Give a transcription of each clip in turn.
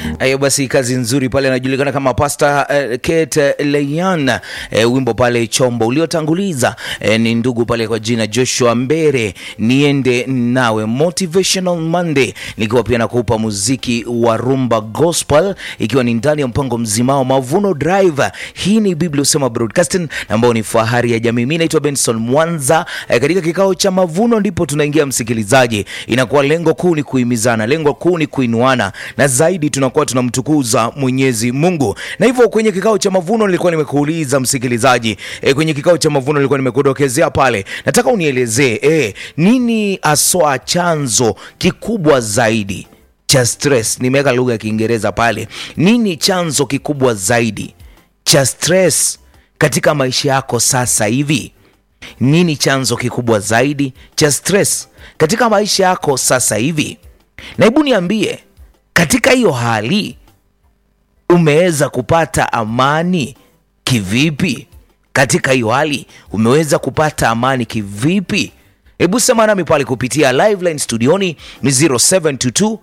Hayo basi, kazi nzuri pale, anajulikana kama Pastor uh, Kate Leyan. Uh, wimbo pale chombo uliotanguliza uh, ni ndugu pale kwa jina Joshua Mbere, niende nawe, Motivational Monday, nikiwa pia nakupa muziki wa rumba gospel, ikiwa ni ndani ya mpango mzimao Mavuno Drive. Hii ni Biblia Usema Broadcasting ambao ni fahari ya jamii. Mimi naitwa Benson Mwanza. Uh, katika kikao cha mavuno ndipo tunaingia msikilizaji, inakuwa lengo kuu ni kuhimizana, lengo kuu ni kuinuana na zaidi tunakuwa tunamtukuza Mwenyezi Mungu. Na hivyo kwenye kikao cha mavuno nilikuwa nimekuuliza msikilizaji, e, kwenye kikao cha mavuno nilikuwa nimekudokezea pale, nataka unielezee e, nini aswa chanzo kikubwa zaidi cha stress. Nimeweka lugha ya Kiingereza pale. Nini chanzo kikubwa zaidi cha stress katika maisha yako sasa hivi? Nini chanzo kikubwa zaidi cha stress katika maisha yako sasa hivi? Na hebu niambie, katika hiyo hali umeweza kupata amani kivipi? Katika hiyo hali umeweza kupata amani kivipi? Hebu sema nami pale kupitia live line studioni ni 0722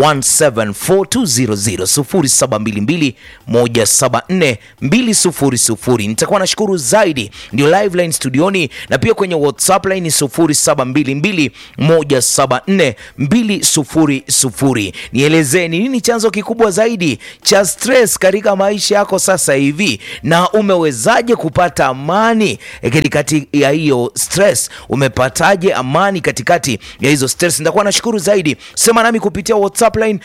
1742000 0722 174 nitakuwa nashukuru zaidi. Ndio live line studioni, na pia kwenye whatsapp line ni 0722 174 Nielezee ni nini chanzo kikubwa zaidi cha stress katika maisha yako sasa hivi, na umewezaje kupata amani katikati ya hiyo stress? Umepataje amani katikati ya hizo stress? Nitakuwa nashukuru zaidi. Sema nami kupitia WhatsApp line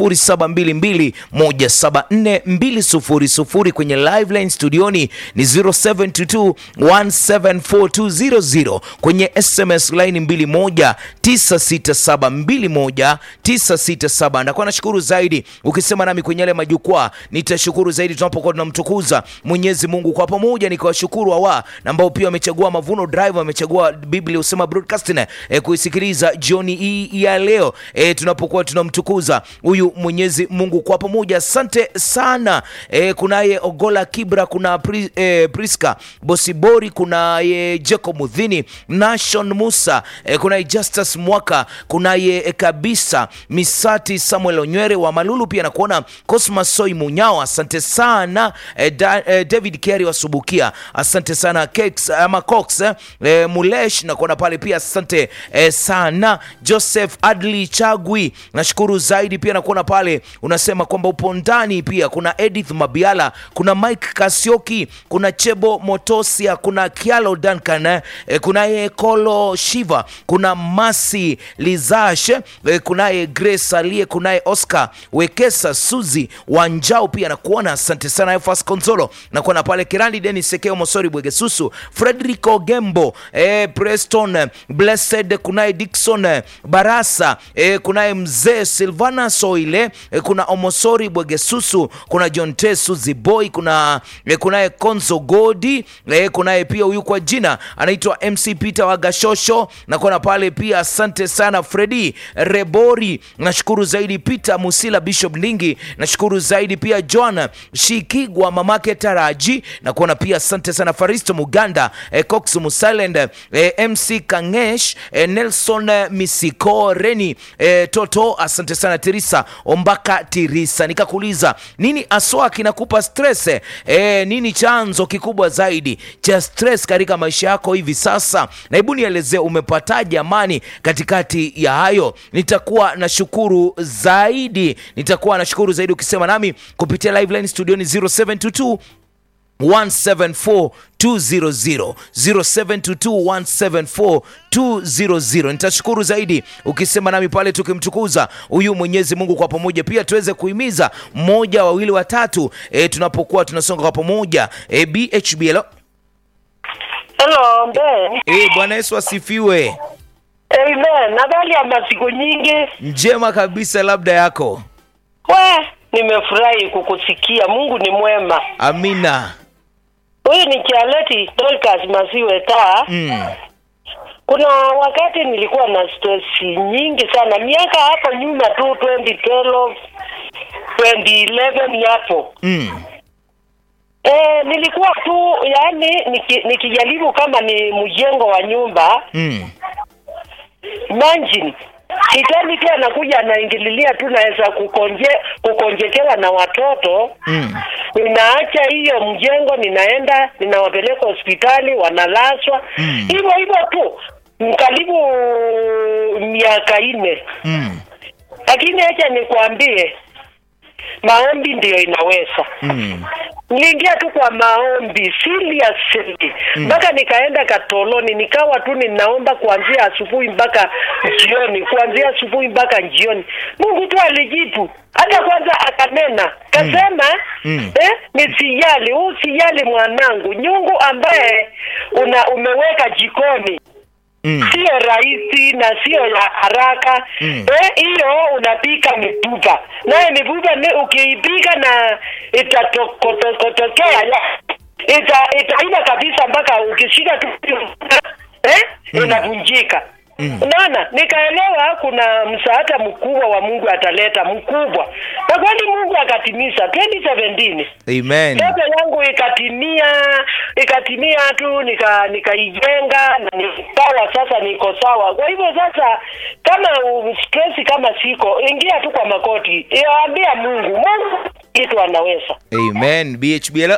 0722174200 kwenye live line studioni ni 0722174200 kwenye SMS line 219672197 Nitakuwa nashukuru zaidi ukisema nami kwenye yale majukwaa, nitashukuru zaidi tunapokuwa tunamtukuza Mwenyezi Mungu kwa pamoja. Nikiwashukuru hawa ambao pia wamechagua Mavuno Drive, wamechagua Biblia Usema Broadcasting eh, kuisikiliza jioni hii ya leo eh, tunapokuwa tunamtukuza huyu Mwenyezi Mungu kwa pamoja. Asante sana eh, kunaye Ogola Kibra, kuna Pri, eh, Priska Bosibori, kunaye Jacob Mudhini, Nashon Musa eh, kunaye Justus Mwaka, kunaye eh, kabisa Misati Samuel Onywere wa Malulu, pia nakuona Cosmas Soi Munyao, asante sana eh, da, eh, David Kerry wasubukia, asante sana Kex, ama Cox eh, Mulesh nakuona pale pia, asante eh, sana Joseph Adli Chagwi, nashukuru zaidi pia nakuona pale unasema kwamba upo ndani. Pia kuna Edith Mabiala, kuna Mike Kasioki, kuna Chebo Motosia, kuna Kialo Duncan eh, kunaye Kolo Shiva, kuna Masi Lizash eh, kunaye Grace Alie, kunaye Oscar Wekesa, Suzi Wanjao pia nakuona, asante sana Efas Konzolo, nakuona pale Kirandi Denis Sekeo Mosori Bwegesusu, Frederico Gembo eh, Preston Blessed, kunaye Dickson Barasa eh, kunaye mzee Silvana Soile eh, kuna Omosori Bwegesusu, kuna John T Suzi Boy, kuna eh, kunaye Konzo Godi eh, kunaye pia huyu kwa jina anaitwa MC Peter Wagashosho, nakuona pale pia, asante sana Fredi Rebori, nashukuru zaidi Peter Musila, Bishop Ndingi, nashukuru zaidi pia John Shikigwa, mamake Taraji, nakuona pia, asante sana Faristo Muganda eh, Cox Musilend eh, MC Kangesh eh, Nelson eh, Misiko Reni eh, Toto, asante sana Tirisa Ombaka Tirisa. Nikakuuliza nini aswa kinakupa stress eh, nini chanzo kikubwa zaidi cha stress katika maisha yako hivi sasa, na hebu nielezee umepataje amani katikati ya hayo. Nitakuwa na shukuru zaidi, nitakuwa na shukuru zaidi ukisema nami kupitia live line studioni 0722 174 200 0722 174 nitashukuru zaidi ukisema nami pale tukimtukuza huyu Mwenyezi Mungu kwa pamoja, pia tuweze kuhimiza mmoja wawili watatu e, tunapokuwa tunasonga kwa pamoja e, BHB hello. Hello, mbe. E, Bwana Yesu asifiwe. Amen. Habari ya masiku nyingi. Njema kabisa, labda yako. We, nimefurahi kukusikia. Mungu ni mwema. Amina. Huyu ni Charlotte Dorcas Masiwe taa. Mm. Kuna wakati nilikuwa na stress nyingi sana miaka hapo nyuma tu 2012 2011 hapo. Mm. Eh, nilikuwa tu yani niki, nikijaribu kama ni mjengo wa nyumba Mm. imagine Shetani tu anakuja anaingililia tu, naweza kukonje kukonjekewa na watoto Mm. ninaacha hiyo mjengo, ninaenda ninawapeleka hospitali, wanalazwa Mm. hivyo hivyo tu karibu miaka nne. Mm. Lakini acha nikwambie, maombi ndiyo inaweza Mm. niliingia tu kwa maombi seriously mpaka nikaenda katoloni nikawa tu ninaomba kuanzia asubuhi mpaka jioni kuanzia asubuhi mpaka jioni mungu tu alijibu hata kwanza akanena kasema Mm. eh, nisijali huu sijali mwanangu nyungu ambaye una umeweka jikoni Mm. sio rahisi na sio ya haraka Mm. eh, hiyo unapika mipupa naye mipupa ni ukiipika na itatokotokea ita itaina kabisa mpaka ukishika tu eh, inavunjika Mm. unaona nikaelewa kuna msaada mkubwa wa mungu ataleta mkubwa na kweli mungu akatimiza 2017 Amen. ndoto yangu ikatimia ikatimia tu nika nikaijenga na nikawa sasa niko sawa kwa hivyo sasa kama u- stress kama siko ingia tu kwa makoti yaambia mungu mungu kitu anaweza Amen. BHBL.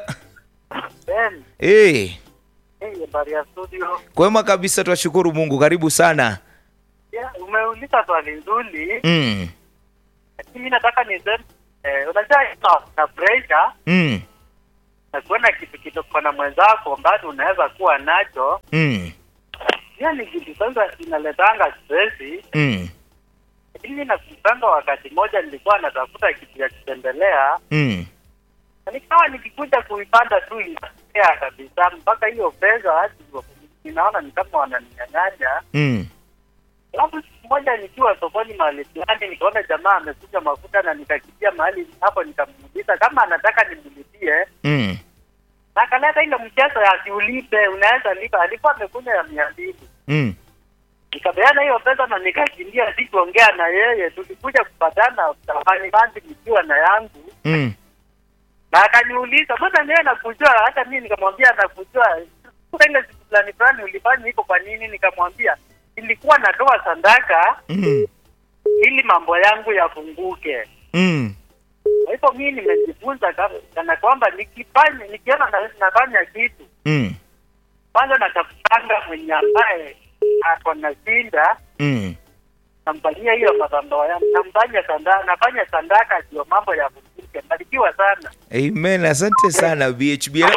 Ben, Eh. hey, habari ya studio. Kwema kabisa twashukuru Mungu. Karibu sana. Yeah, umeuliza swali nzuri, Mm. lakini mi nataka niseme eh, unajua ina- na pressure Mm. na kuona kitu kidogo na mwenzako ambacho unaweza kuwa nacho, Mm. hiyo ni kitu sasa inaletanga stress. Mm. Lakini mi nakumbuka wakati mmoja nilikuwa natafuta kitu ya kutembelea Mm. na nikawa nikikuja kuipanda tu inatea kabisa, mpaka hiyo pesa hadi ninaona ni kama wananinyang'anya. Mm. Alafu siku moja nikiwa sokoni mahali fulani nikaona jamaa amekuja mafuta na nikakimbia mahali hapo nikamuuliza kama anataka nimlipie Mm. na akaleta ile mchezo ya siulipe unaweza lipa alikuwa amekuja ya mia mbili Mm. nikapeana hiyo pesa na nikakimbia sikuongea na yeye tulikuja kupatana tafani bandi nikiwa na yangu Mm. na akaniuliza mbona niwe nakujua hata mimi nikamwambia nakujua kuna ile siku fulani fulani ulifanya iko kwa nini nikamwambia ilikuwa natoa sadaka Mm. ili mambo yangu yafunguke. Mm. Kwa hivyo mimi nimejifunza kama- kana kwamba nikifanya nikiona na, nafanya kitu Mm. kwanza natafutanga mwenye ambaye ako na shinda Mm. namfanyia hiyo madhambo yangu, namfanya sanda, nafanya sandaka ndio mambo yafunguke. Barikiwa sana. Amen. Asante sana BHBL.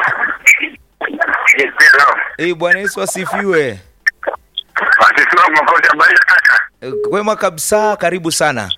Eh, Bwana Yesu asifiwe. Asifiwe Mwokozi, habari ya kaka? Eh, Kwema kabisa, karibu sana.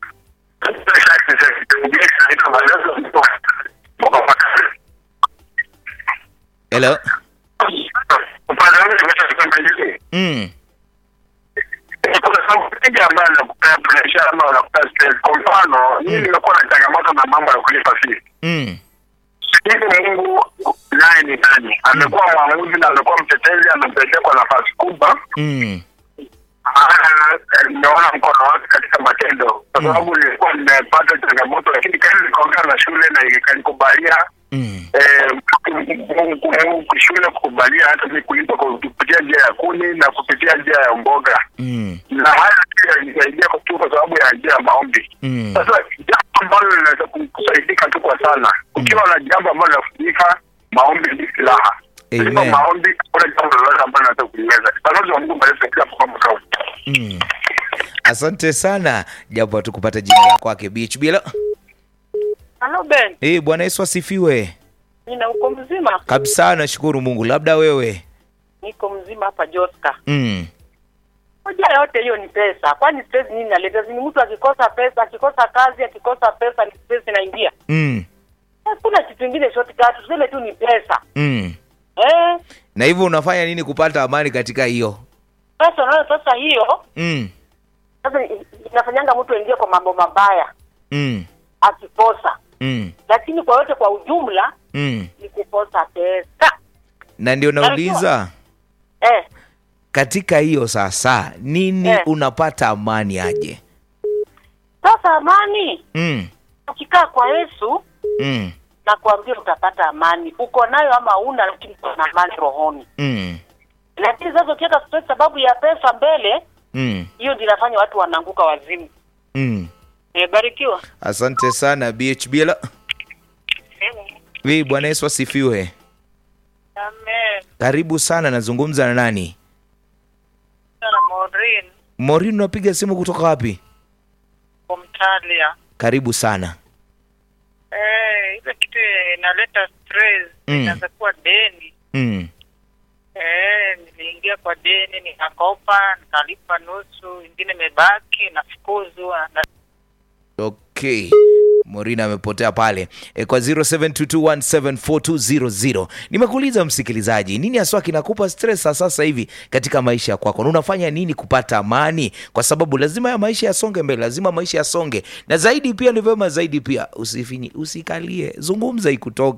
Hello. Upande wangu nimeshasema hivi. Mm. Kuna sababu nyingi ambayo nakupea pressure ama unakupea stress. Kwa mfano, mimi nimekuwa na changamoto na mambo ya kulipa fee. Mm. Hivi Mungu naye ni nani? Amekuwa mwamuzi na amekuwa mtetezi, amepelekea kwa nafasi kubwa. Mm. Ah, nimeona mkono wake katika matendo, kwa sababu nilikuwa nimepata changamoto, lakini kazi nikaongea na shule na ikanikubalia Mm. eh, Mungu- Mungu- shule kukubalia hata mi kulipa kwa kupitia njia ya kuni na kupitia njia ya mboga, Mm. na haya pia yalisaidia tu kwa sababu ya njia ya maombi. Mm. Sasa jambo ambalo linaweza kusaidika tu kwa sana, ukiwa na jambo ambalo linafanyika, maombi ni silaha. Amen. Bila maombi hakuna jambo lolote ambalo linaweza kuliweza. Balozi wa Mungu bariki kila kwa kauli. Mm. Asante sana, japo hatukupata jina la kwake BHBL. halo ben Eh, Bwana Yesu asifiwe. nina uko mzima Kabisa, nashukuru Mungu. Labda wewe. niko mzima hapa joska Mm. moja yote hiyo ni pesa kwani stress nini naleta ni mtu akikosa pesa akikosa kazi akikosa pesa ni stress inaingia Mm. hakuna kitu ingine shortcut tuseme tu ni pesa Mm. eh Na hivyo unafanya nini kupata amani katika hiyo? pesa unayo pesa hiyo Mm. sasa i- inafanyanga mtu aingie kwa mambo mabaya Mm. akikosa Mm. lakini kwa yote kwa ujumla Mm. ni kukosa pesa Na ndio nauliza eh katika hiyo sasa nini Eh. unapata amani aje? sasa amani Mm. ukikaa kwa yesu Mm. na kuambia utapata amani uko nayo ama una lakini uko na amani rohoni Mm. lakini sasa ukiweka stress sababu ya pesa mbele mm. hiyo ndio inafanya watu wanaanguka wazimu Mm. nimebarikiwa asante sana bhbl vi bwana yesu asifiwe Amen. karibu sana nazungumza na nani Sana Maureen morin unapiga simu kutoka wapi kumtalia. karibu sana Eh, ile kitu inaleta stress Mm. inaweza kuwa deni. mm. Eh, niliingia kwa deni nikakopa, nikalipa nusu, ingine imebaki nafukuzwa na okay morina amepotea pale e, kwa 0722174200 nimekuuliza msikilizaji nini haswa kinakupa stress sa sasa hivi katika maisha kwako na unafanya nini kupata amani kwa sababu lazima ya maisha yasonge mbele lazima maisha yasonge na zaidi pia ni vyema zaidi pia usifinyi usikalie zungumza ikutoke